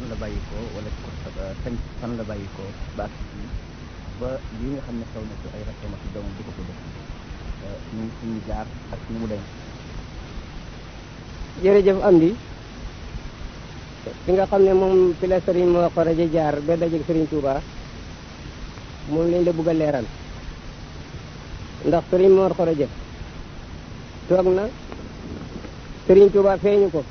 la bàyyi ko wala ci ko sañ fan la bàyyi ko ba ak ba lii nga xam ne xew na ci ay rakkam ak doomam di ko ko def ñu ñu jaar ak nu mu dem jërëjëf am di fi nga xam ne moom fi la sëriñ moo xoraje jaar ba dajeeg sëriñ Touba moom lañ la bëgg a leeral ndax sëriñ Mor xoraje toog na sëriñ Touba feeñu ko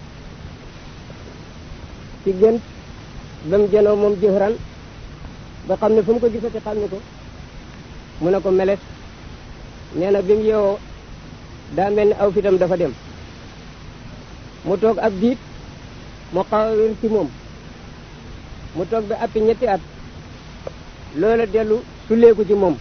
ci gën ba mu jënoo moom jëxëran ba xam ne fu mu ko gisati xam ne ko mu ne ko meles nee na bi mu yeewoo daa mel ni aw fitam dafa dem mu toog ab diit mu xaw a wér ci moom mu toog ba appi ñetti at loola dellu sulleeku ci moom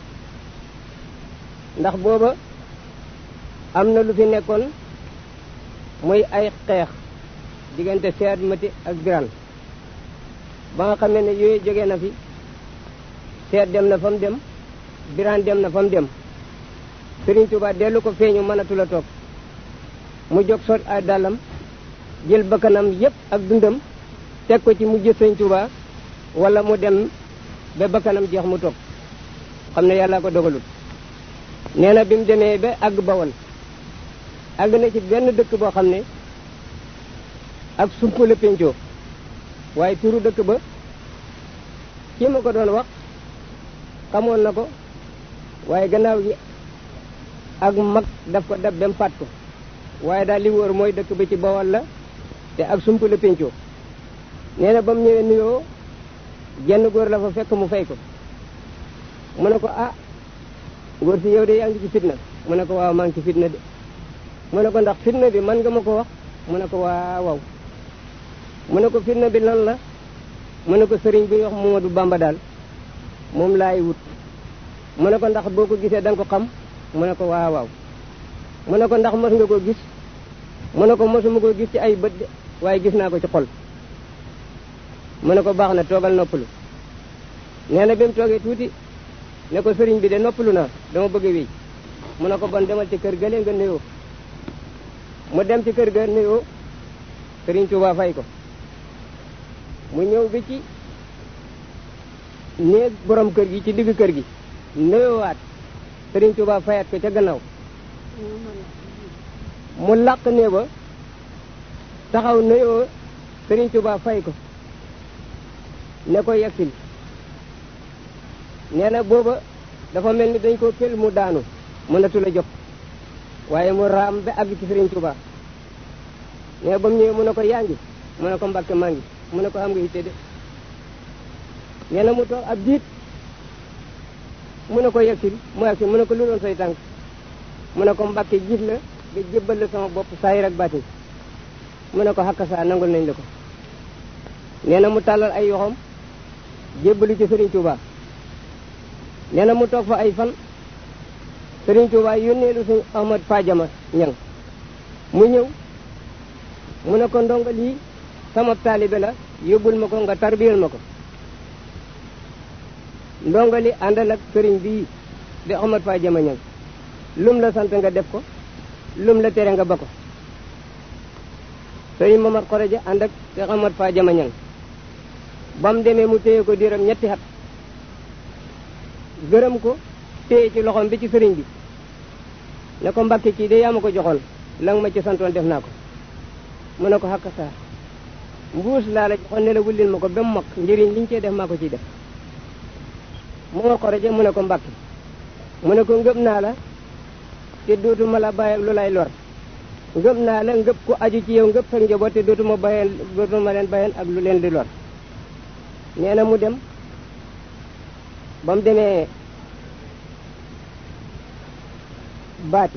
ndax booba am na lu fi nekkoon muy ay xeex diggante seet mati ak biran ba nga xamee ne yooyu jógee na fi seet dem na fa mu dem biran dem na fa mu dem Sëriñ Tuubaa dellu ko feeñu mënatu la toog mu jóg sot ay dàllam jël bakkanam yépp ak dundam teg ko ci mujj Sëriñ Tuubaa wala mu dem ba bakkanam jeex mu toog xam ne yàlla ko dogalut nee na bi mu demee ba àgg bawol àgg na ci benn dëkk boo xam ne ak sump la pencoo waaye turu dëkk ba kii ma ko doon wax xamoon na ko waaye gannaaw gi ak mag daf ko dab dem fàtt ko waaye daal li wóor mooy dëkk ba ci bawol la te ak sump la pencoo nee na ba mu ñëwee nuyoo genn góor la fa fekk mu fay ko mu ne ko ah góor si yow de yaa ngi ci fitna mu ne ko waaw maa ngi ci fitna de mu ne ko ndax fitna bi man nga ma ko wax mu ne ko waaw waaw mu ne ko fitna bi lan la mu ne ko sëriñ bi wax Momadou Bamba daal moom laay wut mu ne ko ndax boo ko gisee da nga ko xam mu ne ko waaw waaw mu ne ko ndax mos nga ko gis mu ne ko mosuma ko gis ci ay bët de waaye gis naa ko ci xol mu ne ko baax na toogal noppalu nee na bi mu toogee tuuti ne ko sëriñ bi de noppalu naa dama bëgg a wéy mu ne ko bon demal ci kër gële nga nuyoo mu dem ci kër ga nuyoo sëriñ Tuubaa fay ko mu ñëw bi ci néeg borom kër gi ci digg kër gi nuyoowaat sëriñ Tuubaa fayat ko ca gannaaw mu làq nee ba taxaw nuyoo sëriñ Tuubaa fay ko ne ko yegsil nee na booba dafa mel ni dañ ko pel mu daanu mënatu la jóg waaye mu raam ba àgg ci sëriñ Tuubaa nee ba mu ñëwee mu ne ko yaa ngi mu ne ko mbàkke maa ngi mu ne ko xam nga yitte de nee na mu toog ab diit mu ne ko yegsil mu yegsil mu ne ko lu doon say tànk mu ne ko mbàkke gis la nga jébbal la sama bopp saayir ak baatin mu ne ko xakka saa nangul nañ la ko nee na mu tàllal ay yoxoom jébbalu ci Sëriñ Tuubaa nee na mu toog fa ay fan Sëriñ Tuubaa yónneelu suñ Ahmad Fadiama ñang mu ñëw mu ne ko ndongo lii sama taalibe la yóbbul ma ko nga tarbiyal ma ko ndongo li àndal ak sëriñ bii di Ahmad Fadiama ñang lum la sant nga def ko lum la tere nga ba ko sëriñ Mamar Xoreja ànd ak te Ahmad Fadiama ñang ba mu demee mu téye ko diiram ñetti xat gërëm ko téye ci loxoom bi ci sëriñ bi ne ko mbàkke kii de yaa ma ko joxoon la nga ma ci santoon def naa ko mu ne ko xakka saa mbuus laa la joxoon ne la wullil ma ko ba mu mag njëriñ liñ cee def maa ko ciy def mu nga xoroje mu ne ko mbàkke mu ne ko ngëb naa la te dootuma la bàyyi ak lu lay lor ngëb naa la ngëb ko aju ci yow ngëb sa njaboot te dootuma bàyyeen dootuma leen bàyyeen ak lu leen di lor nee na mu dem ba mu demee baati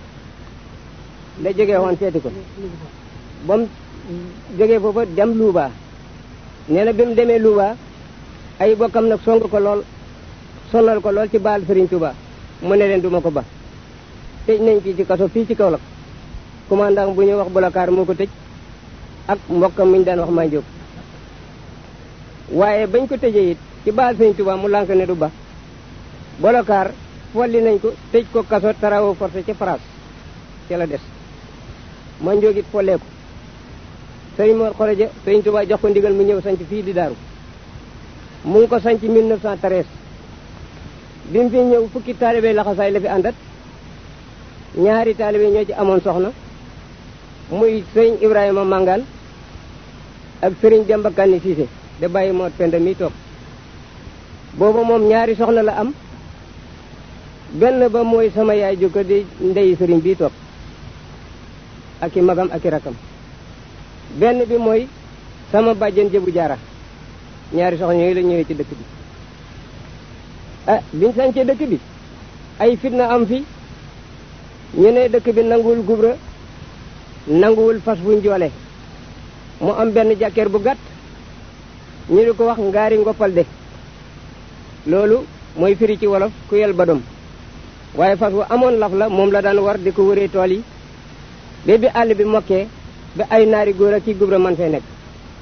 la jógee woon seeti ko ba mu jógee foofa dem Louba nee na bi mu demee Louba ay bokkam nag song ko lool sonal ko lool ci baal Serigne Touba mu ne leen duma ko ba tëj nañ kii ci kaso fii ci Kaolack commandant bu ñuy wax Boubacar moo ko tëj ak mbokkam mi ñu daan wax maa jóg waaye bañ ko tëjee it ci baal Serigne Touba mu lànk ne du ba Boubacar folli nañ ko tëj ko kaso travaux forcés ca France ca la des ma njóogit follee ko sëriñ Mor Xoroja sëriñ Touba jox ko ndigal mu ñëw sanc fii di daaru mu ngi ko sanc 1913 bi mu fi ñëw fukki taalibe laxasaay la fi àndat ñaari taalibe ñoo ci amoon soxna muy sëriñ Ibrahima Mangaan ak sëriñ Demba Kanni Siise da bàyyi Mor Penda mi toog booba moom ñaari soxna la am benn ba mooy sama yaay jukko di ndeyi sëriñ bii toog ak i magam ak i rakam benn bi mooy sama bàjjen jëbu jaara ñaari soxna yooyu la ñëwee ci dëkk bi ah biñ sañcee dëkk bi ay fitna am fi ñu ne dëkk bi nanguwul gubra nanguwul fas bu njoole mu am benn jàkkeer bu gàtt ñu di ko wax ngaari ngoppal de loolu mooy firi ci wolof ku yel badom waaye fas wu amoon laf la moom la daan war di ko wëree tool yi ba bi àll bi mokkee ba ay naari góor ak kii gubra man fay nekk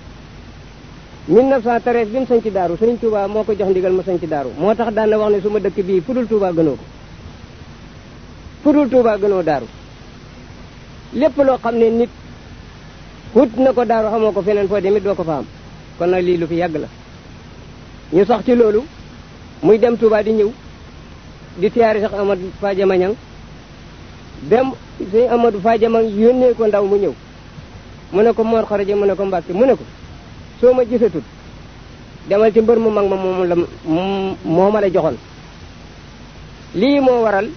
1913 bi mu sañ ci daaru Sëriñ Touba moo ko jox ndigal ma sañ ci daaru moo tax daan na wax ne su ma dëkk bii fudul Touba gënoo ko fudul Touba gënoo daaru lépp loo xam ne nit wut na ko daaru xamoo ko feneen foo demit doo ko fa am kon nag lii lu fi yàgg la ñu sax ci loolu muy dem Touba di ñëw di tiyaari sax Amadou Fadiama Ñang dem sëñ Amadou Fadiama yónnee ko ndaw mu ñëw mu ne ko Mor Xaraja mu ne ko Mbàkke mu ne ko soo ma gisatut demal ci mbër mu mag ma moom la moo ma la joxoon lii moo waral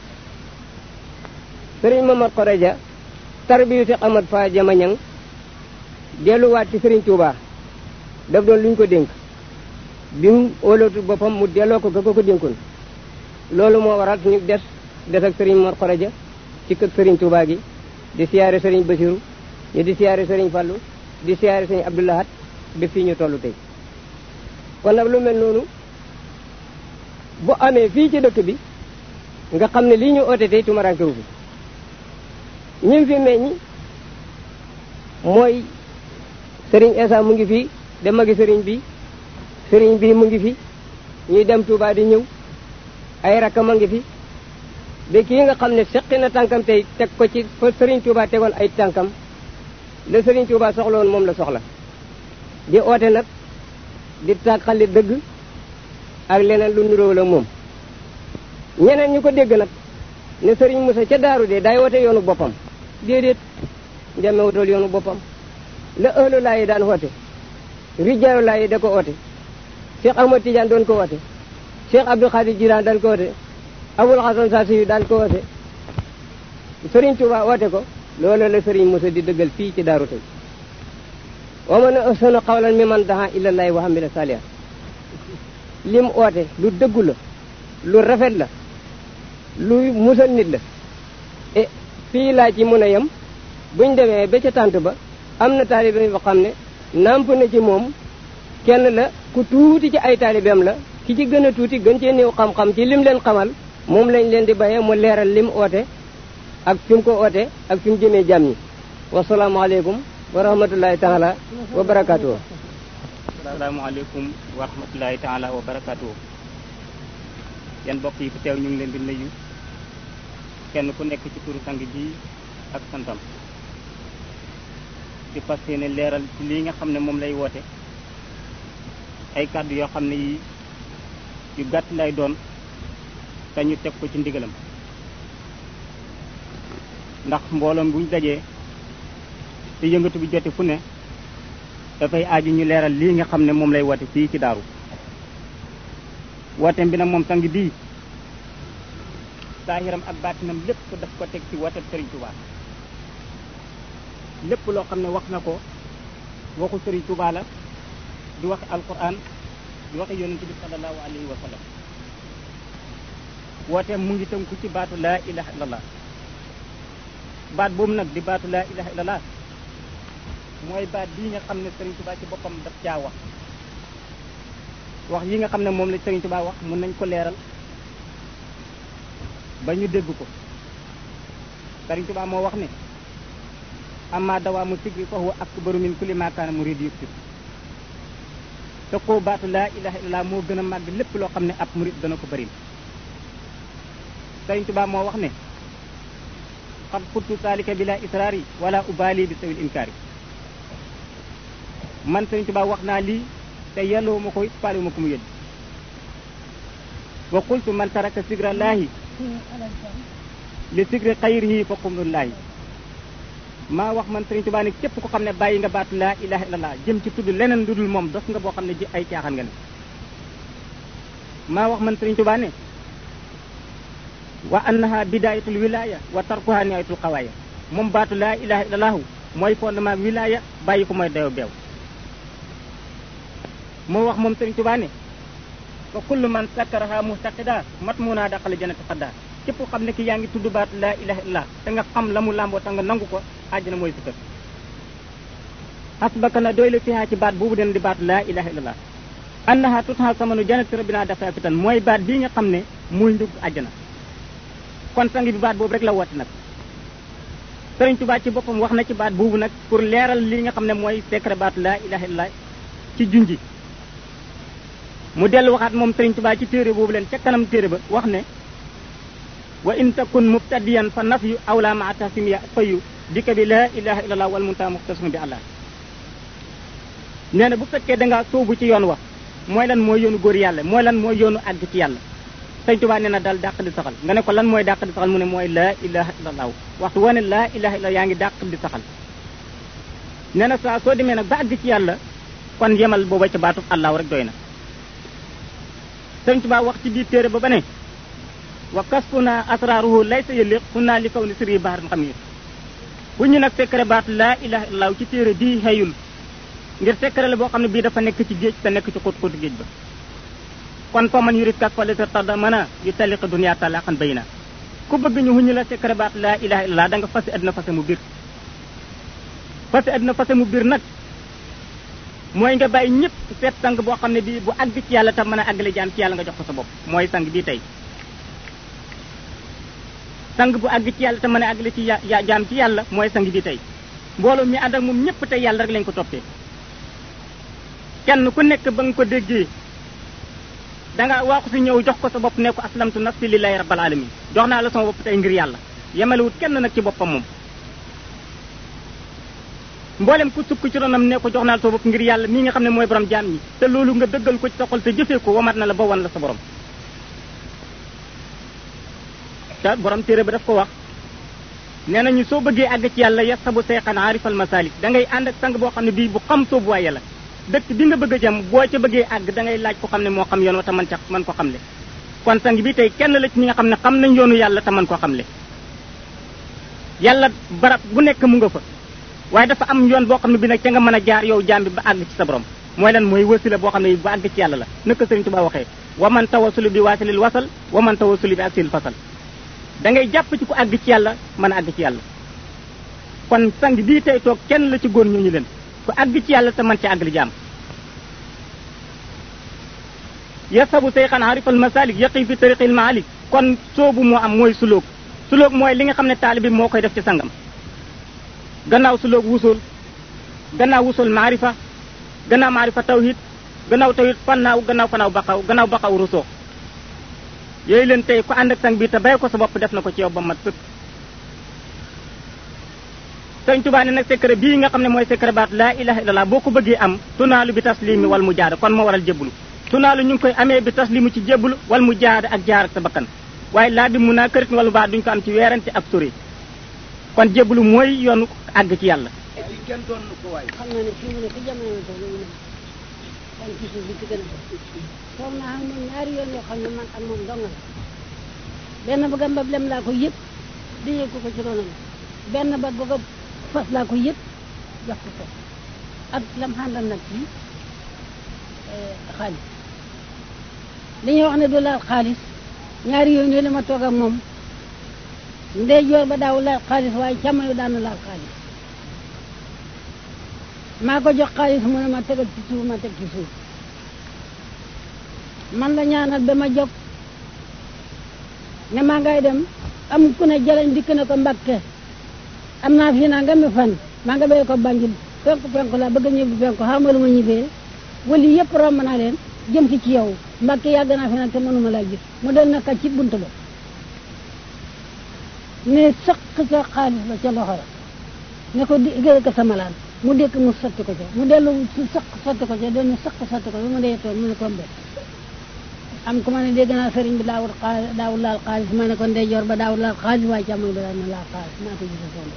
sëriñ Mamad Xaraja tarbiyu Seex Amad Fadiama Ñang delluwaat ci sëriñ Touba daf doon luñ ko dénk bi mu óolootu boppam mu delloo ko ka ko ko dénkoon loolu moo waral ñu des des ak sëriñ Mor Xoroja ci kër sëriñ Touba gi di siyaare sëriñ Basiru ñu di siyaare sëriñ Fallu di siyaare sëriñ Abdoulahat ba fii ñu tollu tey kon nag lu mel noonu bu amee fii ci dëkk bi nga xam ne lii ñu oote tey tumaranke wu fi ñim fi meññi mooy sëriñ Esa mu ngi fii de magi sëriñ bi sëriñ bi mu ngi fi ñuy dem Touba di ñëw ay rakkam a ngi fi ba kii nga xam ne seqi na tànkam tey teg ko ci fa sëriñ Touba tegoon ay tànkam la sëriñ Touba soxla woon moom la soxla di oote nag di tàqali dëgg ak leneen lu niróo la moom ñeneen ñu ko dégg nag ne sëriñ Moussa ca daaru de day woote yoonu boppam déedéet njamewutal yoonu boppam la ëllu laa yi daan woote rijaalu laa yi da ko oote Cheikh Ahmad Tidiane doon ko woote Cheikh Abdou Khadir Jilaan daan ko woote Abul Hasan Saasi daan ko woote Sëriñ Tuuba woote ko loolu la Sëriñ Musa di dëggal fii ci daaru tey wa man ahsanu qawlan mimman daa ilallahi wa amila salihan lim oote lu dëggu la lu rafet la lu musal nit la e fii laa ci mën a yem buñ demee ba ca tànt ba am na taalibe yoo xam ne nàmp na ci moom kenn la ku tuuti ci ay taalibeem la ki ci gën a tuuti gën cee néew xam-xam ci lim leen xamal moom lañ leen di bayee mu leeral lim oote ak fi mu ko oote ak fi mu jëmee jàmm ñi wasalaamaaleykum wa rahmatullahi taala wa barakaatu. asalaamaaleykum wa rahmatullahi taala wa barakaatu. yan mbokk yi fi teew ñu ngi leen di nuyu kenn ku nekk ci turu sang ji ak santam di fas yéene leeral ci lii nga xam ne moom lay woote ay kàddu yoo xam ne yi yu gàtt lay doon te ñu teg ko ci ndigalam ndax mbooloom buñ dajee te yëngatu bi jote fu ne dafay aaju ñu leeral lii nga xam ne moom lay woote fii ci daaru wooteem bi nag moom sang bii saahiram ak baatinam lépp daf ko teg ci woote Sëriñ Tuubaa lépp loo xam ne wax na ko waxu Sëriñ Tuubaa la di waxe alquran di waxe yonente bi sallallahu alayhi wa sallam wooteem mu ngi tënku ci baatu laa ilaha illallah baat boobu nag di baatu laa ilaha illallah mooy baat bii nga xam ne Sëriñ Tuubaa ci boppam daf caa wax wax yi nga xam ne moom la Sëriñ Tuubaa wax mën nañ ko leeral ba ñu dégg ko Sëriñ Tuubaa moo wax ne amma dawaamu sigri fa huwa akbaru min kulli ma kaana murid yuksib te koo baatu laa ilaha illallah moo gën a màgg lépp loo xam ne ab murid dana ko bëri Sëriñ Tuubaa moo wax ne xat xuttu saalika bila israari wala ubaali bi sawil inkaari man Sëriñ Tuubaa wax naa lii te yelloo ma ko it faale ma ko mu yëdd wa qultu man taraka sigrallaahi li sigri xayrihi fa qumrullaahi maa wax man Sëriñ Tuubaa ne képp ko xam ne bàyyi nga baatu laa ilaha illallah jëm ci tudd leneen lu dul moom dos nga boo xam ne ji ay caaxaan nga ne maa wax man Sëriñ Tuubaa ne wa annaha bidayatul wilaya wa tarkuha nihayatul xawaaya moom baatu laa ilaha illallahu mooy fondement wilaya bàyyi ko mooy dayo beew moo wax moom Sëriñ Tuubaa ne wa kullu man sakkaraha muhtaqida mat mu naa daqale janati xadda képp ko xam ne ki yaa ngi tudd baatu laa ilaha illallah te nga xam la mu làmboo te nga nangu ko àjjana mooy si kër hasbaka na doy la fiha ci baat boobu den di baatu laa ilaha illallah annaha tutha samanu janati rabbina dafa fitan mooy baat bii nga xam ne muy ndugg àjjana kon sang bi baat boobu rek la woote nag Sëriñ Tuubaa ci boppam wax na ci baat boobu nag pour leeral li nga xam ne mooy secret baatu laa ilaha illallah ci junji mu dellu waxaat moom Sëriñ Tuubaa ci téere boobu leen ca kanam téere ba wax ne wa in takun mubtadiyan fa nafyu awla ma tasimiya fayu dikka bi laa ilaha illallah wal munta muxtasum bi allah nee na bu fekkee da ngaa sóobu ci yoon wax mooy lan mooy yoonu góor yàlla mooy lan mooy yoonu àgg ci yàlla Sëriñ Tuubaa nee na daal dàq di saxal nga ne ko lan mooy dàq di saxal mu ne mooy laa ilaha illallah waxtu woo ne laa ilaha illallah yaa ngi dàq di saxal nee na saa soo demee nag ba àgg ci yàlla kon yemal booba ca baatub allahu rek doy na Sëriñ Tuubaa wax ci biir téere ba ba ne wa kasfuna asraruhu laysa yëliq xunaa li kaw ni siri baaxaran xam yi bu ñu nag secret baat laa ilaha illallah ci téere bii xëyul ngir secret la boo xam ne bii dafa nekk ci géej te nekk ci xóot xóotu géej ba kon fa man yurit kas fale sa tarda mën a yu taliqa dunia talaqan bay na ku bëgg ñu huñu la secret baat laa ilaha illallah da nga fase addina fase mu biir fase addina fase mu biir nag mooy nga bàyyi ñëpp seet sang boo xam ne bii bu àgg ci yàlla tam mën a àggale jaam ci yàlla nga jox ko sa bopp mooy sang bii tey sang bu àgg ci yàlla te mën a àggale ci ya jaam ci yàlla mooy sang bii tey mbooloo mi ànd ak moom ñëpp tey yàlla rek lañ ko toppee kenn ku nekk ba nga ko déggee da nga waaxu si ñëw jox ko sa bopp ne ko aslamtu nafsi lillahi rabbil alamin jox naa la sama bopp tey ngir yàlla yemalewut kenn nag ci boppam moom mboolem ku sukk ci ronam ne ko jox naa la sa bopp ngir yàlla mii nga xam ne mooy borom jaam ñi te loolu nga dëggal ko ci sa xol te jëfee ko wamat na la ba wan la sa borom te borom téere ba daf ko wax nee nañu soo bëggee àgg ci yàlla yasabu seyxan aarifal masalik da ngay ànd ak sang boo xam ne bii bu xam soobuwaay yàlla dëkk bi nga bëgg a jëm boo ca bëggee àgg da ngay laaj ko xam ne moo xam yoon wa te man ca man ko xamle kon sang bi tey kenn la ci ñi nga xam ne xam nañ yoonu yàlla te man ko xamle yàlla barab bu nekk mu nga fa waaye dafa am yoon boo xam ne bi nag ca nga mën a jaar yow jaam bi ba àgg ci sa borom mooy lan mooy wasila boo xam ne ba àgg ci yàlla la naka Sëriñ Tuubaa waxee wa man tawasulu bi waasilil wasal wa man tawasulu bi asil fasal da ngay jàpp ci ku àgg ci yàlla mën a àgg ci yàlla kon sang bii tey toog kenn la ci góor ñooñu leen ku àgg ci yàlla te man ci àggali jaam yasabu seyxan harifal masalik yaqi fi tariqil maalik kon soobu moo am mooy sulóog sulóog mooy li nga xam ne taalibi moo koy def ci sangam gannaaw sulóog wusul gannaaw wusul maarifa gannaaw maarifa tawhid gannaaw tawhid fannaaw gannaaw fanaaw baqaw gannaaw baqaw rusoo yooyu leen tey ku ànd ak sang bi te bay ko sa bopp def na ko ci yow ba mat sëkk sëñ Tuubaa ne nag secret bii nga xam ne mooy secret baat laa ilaha illallah boo ko bëggee am tunaalu bi taslimi wal mu jaada kon moo waral jébbalu tunaalu ñu ngi koy amee bi taslimu ci jébbalu wal mu jaada ak jaar ak sa bakkan waaye laa bi mun naa kërit wala baa duñ ko am ci weerante ak sori kon jébbalu mooy yoonu àgg ci yàlla kenn doon ko waay xam na ne fii mu ne ci jamono bi toll nii kon ci suuf bi ci gën a toog naa xam moom ñaari yoon yoo xam ne man ak moom dong la benn ba gambab lem laa ko yëpp di yëg ko ko ci ronam benn ba ba ko fas laa ko yëpp jox ko ko ak lam xàndal nag ci xaalis li ñuy wax ne du laal xaalis ñaari yoon yooyu la ma toog ak moom ndey joor ba daaw laal xaalis waaye càmmoñ daan na laal xaalis maa ko jox xaalis mu ne ma tegal ci suuf ma teg ci suuf man la ñaanal ba ma jóg ne maa ngay dem am ku ne jaleñ dikk na ko mbakke am naa fii naa nga mi fan maa nga béy ko banjul penku penku laa bëgg a ñibbi penku xamal ma ñibbee wali yëpp romb naa leen jëm ci ci yow mbakke yàgg naa fi nag te mënuma laa gis mu del naka ci bunt ba ne sëq sa xaalis ba ca loxo la ne ko di gëre ko sa malaan mu dékk mu sotti ko ca mu dellu su sëq sotti ko ca dellu sëq sotti ko ba mu dee toon mu ne kombe am ku ma ne dégg naa sëriñ bi daawul xaalis daawul laal xaalis ma ne ko ndeyjoor ba daawul laal xaalis waaye càmmoñ ba daal na laal xaalis maa ko gis soon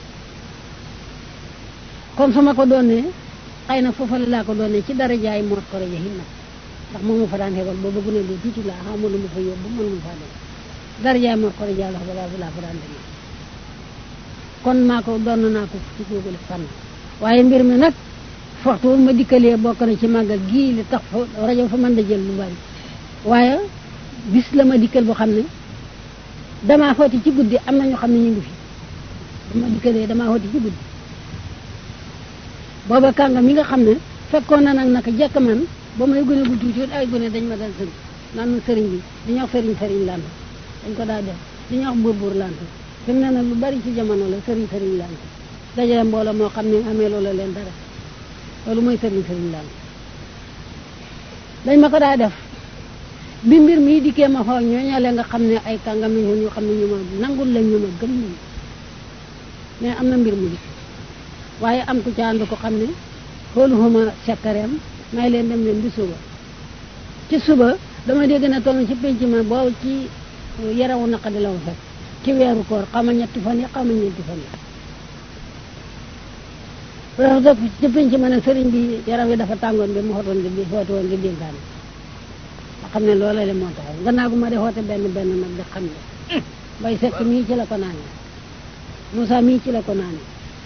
comme su ma ko doonee xëy na foofa la laa ko doonee ci dara jaay moot ko rajo hin nag ndax moom mu fa daan xebal boobu gën a lu tuuti laa xamul lu mu fa yóbbu mënu mu faa dem dara jaay moot ko rajo la fa laa fa daan demee kon maa ko doon naa ko ci googu fànn waaye mbir mi nag waxtu wu ma dikkalee bokk na ci màggal gii li tax fa rajo fa mën da jël lu bari waaye bis la ma dikkal boo xam ne damaa xooti ci guddi am na ñoo xam ne ñu ngi fi dama dikkalee damaa xooti ci guddi booba kànga mi nga xam ne fekkoon na nag naka jekk man ba may gone gu tuuti ay gone dañ ma dal sëriñ naan ma sëriñ bi dañuy wax sëriñ sëriñ lant dañ ko daa def dañuy wax buur buur lant fi mu ne nag lu bari ci jamono la sëriñ sëriñ lant dajale mbooloo moo xam ne amee loola leen dara loolu mooy sëriñ sëriñ lant dañ ma ko daa def bi mbir mii dikkee ma xool ñooñale nga xam ne ay kàngam ñun ñu xam ne ñu ma nangul lañ ñu ma gëm lañ mais am na mbir mu dikk waaye am ku ca ànd ko xam ne xooluxuma sekkareem may leen dem leen bi suba ci suba dama dégg na toll ci penc ma boobu ci yarawu naqadi la ma fekk ci weeru koor xama ñetti fan yi xama ñeenti fan yi wax dëgg ci penc ma ne sëriñ bi yaram yi dafa tàngoon bi mu xootoon di bi xoote woon di dénkaane ma xam ne loola le moo tax gannaaw gu ma de xoote benn benn nag di xam ne bay sekk mii ci la ko naane Moussa mii ci la ko naane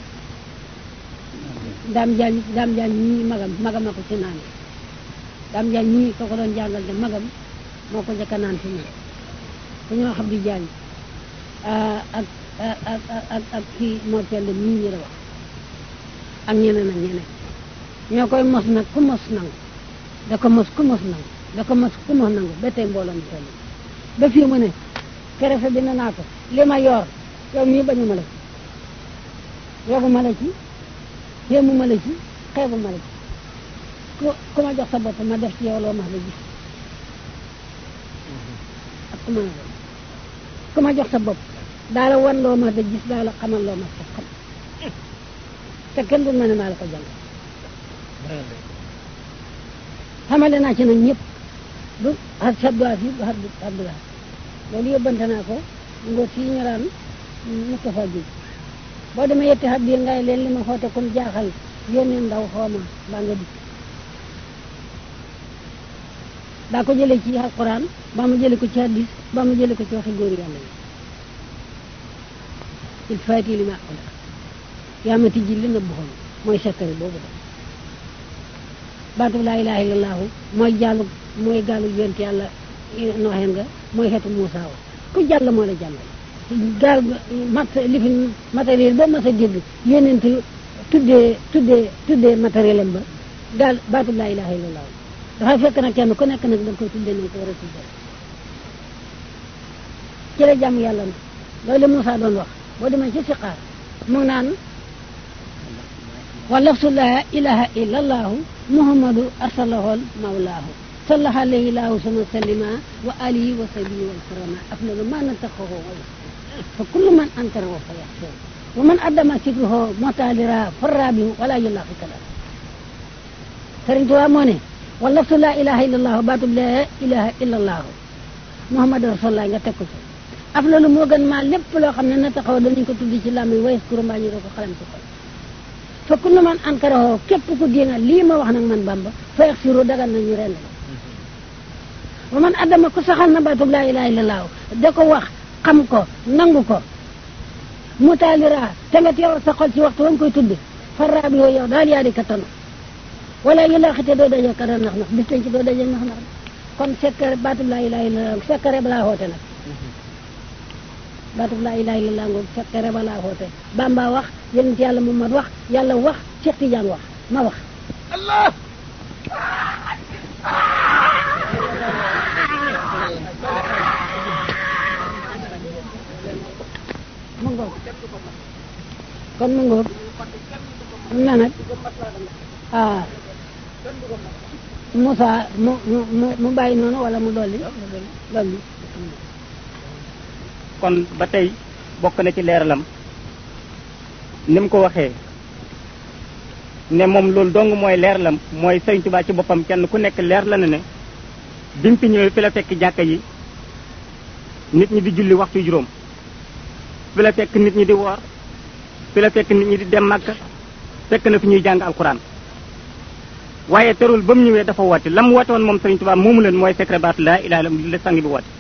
daam jaañ daam jaañ ñii magam magam a ko ci naan daam jaañ ñii ko ko doon jàngal de magam moo ko njëkk a naan fi ñun ku ñoo xam di jaañ ak ak ak ak kii moo tell ñii ñi la wax ak ñeneen ak ñeneen ñoo koy mos nag ku mos nangu da ko mos ku mos nangu da ko mos ku mos nangu ba tey mbooloo mi toll ba fii mu ne kerefe bi na naa ko li ma yor yow mii bañu ma la ci yogu ma la ci yéemu ma la ci xeebu ma la ci ku ku ma jox sa bopp ma def ci yow loo ma la gis ak ku ma la ku ma jox sa bopp daa la wan loo ma la gis daa la xamal loo ma sa xam te kenn du ma ne maa la ko jàng xamale naa ci nag ñëpp du xar sabdois yi du xar abdoulaye loolu yóbbante naa ko ngóor si ñu raan Moustapha Diop boo demee yetti xat biir ngay leen li ma xoote kon jaaxal yónnee ndaw xooma baa nga dikk daa ko jëlee ci alquran ba mu jële ko ci hadis ba mu jële ko ci waxi góor yàlla yi il faati li ma aqula yaa ma tijji li nëbb xoon mooy sekkari boobu da baatu laa ilaha illallahu mooy jàllu mooy gaalu yonent yàlla nooxeen nga mooy xeetu Muusaa wa ku jàll moo la jàllal gaal mat li fi matériel ba mas a dégg yonent tuddee tuddee tuddee matériel am ba gaal baatu laa ilaha illallah dafay fekk nag kenn ku nekk nag da nga koy tuddee nañ ko war a tuddee ci la jàmm yàlla na loolu la Moussa doon wax boo demee ci siqaar mu naan wa lafsu laa ilaha illallahu muhammadu arsalahol mawlaahu sallaha alayhi laahu sama sallima wa alihi wa sahbihi wal karama afdalu ma nataxahu wa fa kullu man ankara fa yaxsir wa man addama sikruhu motalira farrabihu wala yulaqi kala Sëriñ Tuubaa moo ne wa laftu laa ilaha illa allahu baatub laa ilaha illa allahu muhammadu rasulullah nga teg ko ci afdalu moo gën maa lépp loo xam ne na taxaw danañ ko tudd ci làmmiñ wa yaskuru mbaa ñu ko xalam ci xol fa kullu man ankara képp ku dinga lii ma wax nag man Bamba fa yaxsiru dagal nañu ren la wa man addama ku saxal na baatub laa ilaha illa allahu da ko wax xam ko nangu ko mu taalira te nga teew sa xol ci waxtu wa nga koy tudd farraa bi yow daal yaa di ka tanu wala yu la xite doo daje kara nax nax bis tañ ci doo daje nax nax kon sekkare baatub laa ilaha illa allah sekkare balaa xoote nag baatub laa ilaha illa allah ngoog sekkare balaa xoote Bamba wax yonent yàlla Muhammad wax yàlla wax Cheikh Tidiane wax ma wax allah mu ngoog kon mu ngoog am na nag ah Moussa mu mu mu mu bàyyi noonu wala mu dolli dolli kon ba tey bokk na ci leeralam ni mu ko waxee ne moom loolu dong mooy leer lam mooy Sëriñ Tuubaa ci boppam kenn ku nekk leer la na ne bi mu fi ñëwee fi la fekk jàkka yi nit ñi di julli waxtu juróom fi la fekk nit ñi di woor fi la fekk nit ñi di dem Makka fekk na fi ñuy jàng alxuraan waaye terul ba mu ñëwee dafa woote la mu woote woon moom Sëriñ Tuubaa moomu leen mooy secret baatu laa ilaaha illallaah la sang bi woote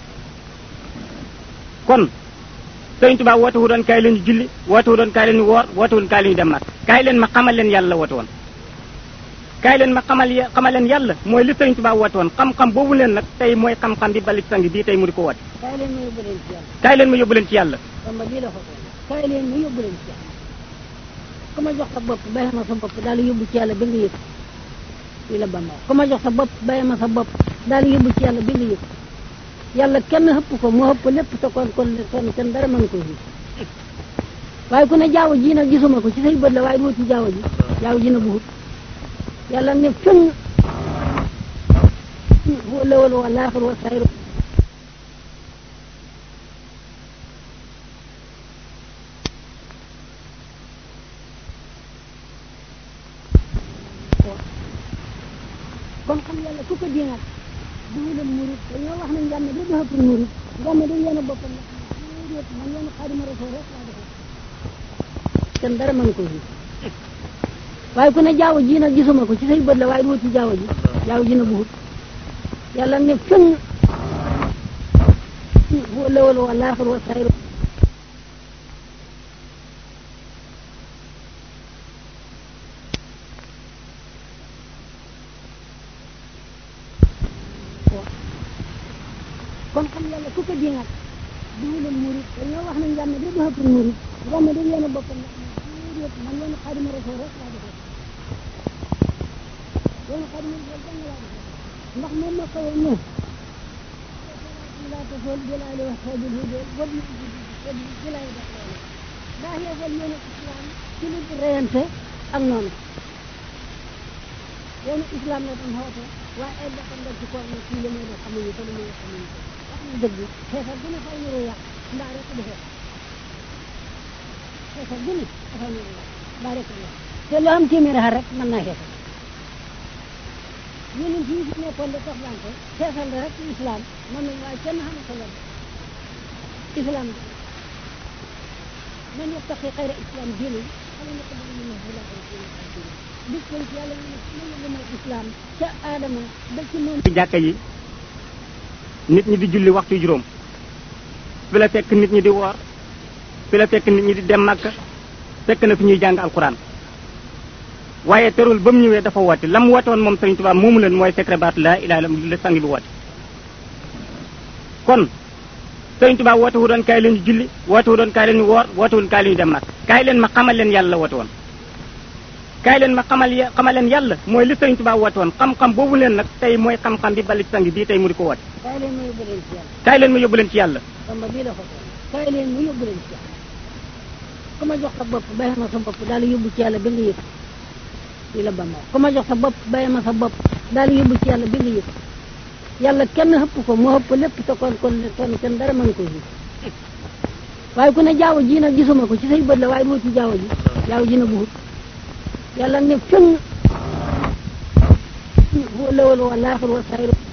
kon Sëriñ Tuubaa woote wu doon kaay leen ñu julli woote wu doon kaay leen ñu woor woote wu doon kaay leen ñu dem Makka kaay leen ma xamal leen yàlla la woote woon kaay leen ma xamal xamal leen yàlla mooy li Sëriñ Tuubaa woote woon xam-xam boobu leen nag tey mooy xam-xam bi balik sang bii tey mu di ko woote kaay leen ma yóbbu leen ci yàlla kaay leen ma yóbbu leen ci yàlla Bamba lii la ko kaay leen ma yóbbu leen ci yàlla ku ma jox sa bopp bàyyi ma sa bopp daal di yóbbu ci yàlla ba nga yëg lii la Bamba ku ma jox sa bopp bàyyi ma sa bopp daal di yóbbu ci yàlla ba nga yëg yàlla kenn xëpp ko moo xëpp lépp te kon kon kon kenn dara mën ko fi waaye ku ne jaaw ji nag gisuma ko ci say bët la waaye doo ci jaaw ji jaaw ji na buhut yàlla ne fenn huwa lawal wa laaxir wa sayru kon xam yàlla ku ko diinaat duguleen murid dañoo wax ne njàmme da dafa pour murid njàmme da yéen a boppam nag déet man yoonu xaadima rasul rek laa defal kenn dara mën ko fi waaye ku ne jaaw ji nag gisuma ko ci say bët la waaye doo ci jaaw ji jaaw ji na buhut yàlla ne fenn huwa lawal wa laaxir wa sayru kon xam yàlla ku ko diinaat duguleen murid dañoo wax ne njàmme da dafa pour murid njàmme da yéen a boppam nag déet man yoonu xaadima rasul rek laa defal yoonu xaadima rasul dang laa defal ndax moom ma xawoon ne laa tasool jëlaale wax xaajul hudee wad na wad jëlaale def loolu daa yeesal yoonu islam ci lu reyante ak noonu yoonu islam la doon xoote waaye ay bokkam dal ci koor ne kii la muy def xamuñu ko lu muy def xamuñu ko wax na dëgg xeexal bu ne fay nuru yàq mbaa rek du xeex xeexal bu ne dafay nuru yàq mbaa rek du yàq te loo am téeméeri xar rek mën naa xeexal yeneen fii fi nekkoon de tox lante xeexal la rek ci islam moom nañ waaye kenn xamul ko len islam bi man yattaqi xayra islam diinu xala nekk dana ñu ne la bis kon ci yàlla ñu ne lu mooy islam ca aadama ba ci moom ci jàkka yi nit ñi di julli waxtu juróom fi la fekk nit ñi di woor fi la fekk nit ñi di dem Makka fekk na fi ñuy jàng alxuraan waaye terul ba mu ñëwee dafa woote la mu woote woon moom Sëriñ Tuubaa moomu leen mooy secret baatu laa ilaaha illallaah la sang bi woote kon Sëriñ Tuubaa woote wu doon kaay leen ñu julli woote wu doon kaay leen ñu woor woote wu doon kaay leen ñu dem Makka kaay leen ma xamal leen yàlla la woote woon kaay leen ma xamal xamal leen yàlla mooy li Sëriñ Tuubaa woote woon xam-xam boobu leen nag tey mooy xam-xam bi balik sang bii tey mu di ko woote kaay leen ma yóbbu leen ci yàlla kaay leen ma yóbbu leen ci yàlla Bamba bii la ko kaay leen ma yóbbu leen ci yàlla ku ma jox sa bopp bàyyi ma sa bopp daal di yóbbu ci yàlla ba nga yëg lii la Bamba ku ma jox sa bopp bàyyi ma sa bopp daal di yóbbu ci yàlla ba nga yëg yàlla kenn xëpp ko moo xëpp lépp te kon kon kon kenn dara mën ko fi waaye ku ne jaaw ji nag gisuma ko ci say bët la waaye doo ci jaaw ji jaaw ji na buhut yàlla ne fenn huwa lawal wa laaxir wa sayru